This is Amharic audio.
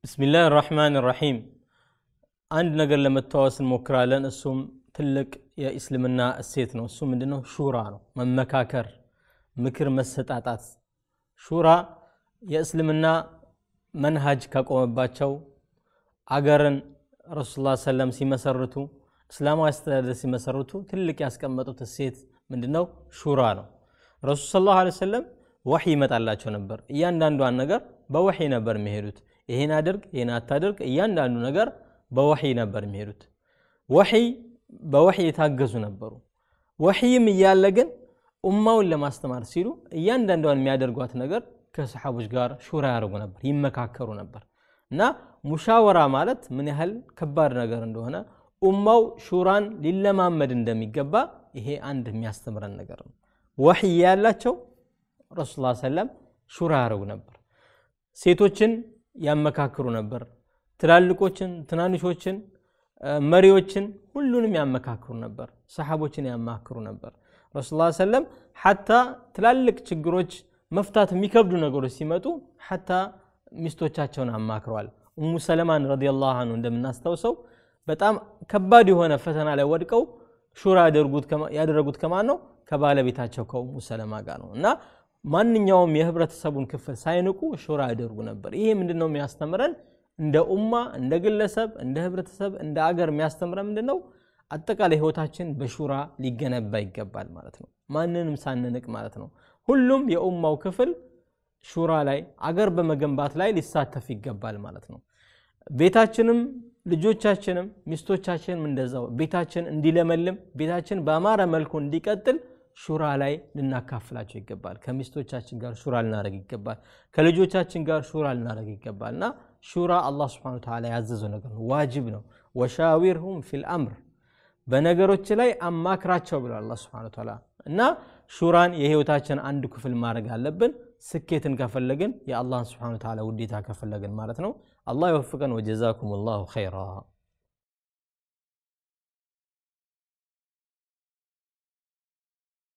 ብስሚላህ ራሕማን ራሒም አንድ ነገር ለመተዋወስ እንሞክራለን። እሱም ትልቅ የእስልምና እሴት ነው። እሱ ምንድነው? ሹራ ነው። መመካከር፣ ምክር መሰጣጣት። ሹራ የእስልምና መንሃጅ ካቆመባቸው አገርን ረሱል ላ ሰለም ሲመሰርቱ እስላማዊ አስተዳደር ሲመሰርቱ ትልቅ ያስቀመጡት እሴት ምንድነው? ሹራ ነው። ረሱል ሰለላሁ ዐለይሂ ወሰለም ወሕይ ይመጣላቸው ነበር። እያንዳንዷን ነገር በወሕይ ነበር የሚሄዱት። ይሄን አድርግ፣ ይሄን አታድርግ፣ እያንዳንዱ ነገር በወሕይ ነበር የሚሄዱት። ወሕይ በወሕይ የታገዙ ነበሩ። ወሕይም እያለ ግን ኡማውን ለማስተማር ሲሉ እያንዳንዷን የሚያደርጓት ነገር ከሰሓቦች ጋር ሹራ ያደርጉ ነበር፣ ይመካከሩ ነበር። እና ሙሻወራ ማለት ምን ያህል ከባድ ነገር እንደሆነ ኡማው ሹራን ሊለማመድ እንደሚገባ ይሄ አንድ የሚያስተምረን ነገር ነው። ወሕይ ያላቸው ረሱል ላ ሰለም ሹራ ያደርጉ ነበር። ሴቶችን ያመካክሩ ነበር። ትላልቆችን፣ ትናንሾችን፣ መሪዎችን ሁሉንም ያመካክሩ ነበር። ሰሓቦችን ያማክሩ ነበር። ረሱል ላ ሰለም ሓታ ትላልቅ ችግሮች መፍታት የሚከብዱ ነገሮች ሲመጡ ሓታ ሚስቶቻቸውን አማክረዋል። እሙ ሰለማን ረዲየላሁ አንሁ እንደምናስታውሰው በጣም ከባድ የሆነ ፈተና ላይ ወድቀው ሹራ ያደረጉት ከማን ነው? ከባለቤታቸው ከኡሙ ሰለማ ጋር ነው። እና ማንኛውም የህብረተሰቡን ክፍል ሳይንቁ ሹራ ያደርጉ ነበር። ይሄ ምንድን ነው የሚያስተምረን? እንደ ኡማ፣ እንደ ግለሰብ፣ እንደ ህብረተሰብ፣ እንደ አገር የሚያስተምረን ምንድን ነው? አጠቃላይ ህይወታችን በሹራ ሊገነባ ይገባል ማለት ነው። ማንንም ሳንንቅ ማለት ነው። ሁሉም የኡማው ክፍል ሹራ ላይ አገር በመገንባት ላይ ሊሳተፍ ይገባል ማለት ነው። ቤታችንም ልጆቻችንም ሚስቶቻችንም እንደዛው ቤታችን እንዲለመልም ቤታችን በአማረ መልኩ እንዲቀጥል ሹራ ላይ ልናካፍላቸው ይገባል። ከሚስቶቻችን ጋር ሹራ ልናደረግ ይገባል። ከልጆቻችን ጋር ሹራ ልናደረግ ይገባል። እና ሹራ አላህ ስብሐነሁ ወተዓላ ያዘዘው ነገር ነው፣ ዋጅብ ነው። ወሻዊርሁም ፊል አምር በነገሮች ላይ አማክራቸው ብሏል አላህ ስብሐነሁ ወተዓላ። እና ሹራን የህይወታችን አንድ ክፍል ማድረግ አለብን። ስኬትን ከፈለግን የአላህን ስብሐነሁ ወተዓላ ውዴታ ከፈለግን ማለት ነው። አላህ ይወፍቀን። ወጀዛኩም ላሁ ኸይራ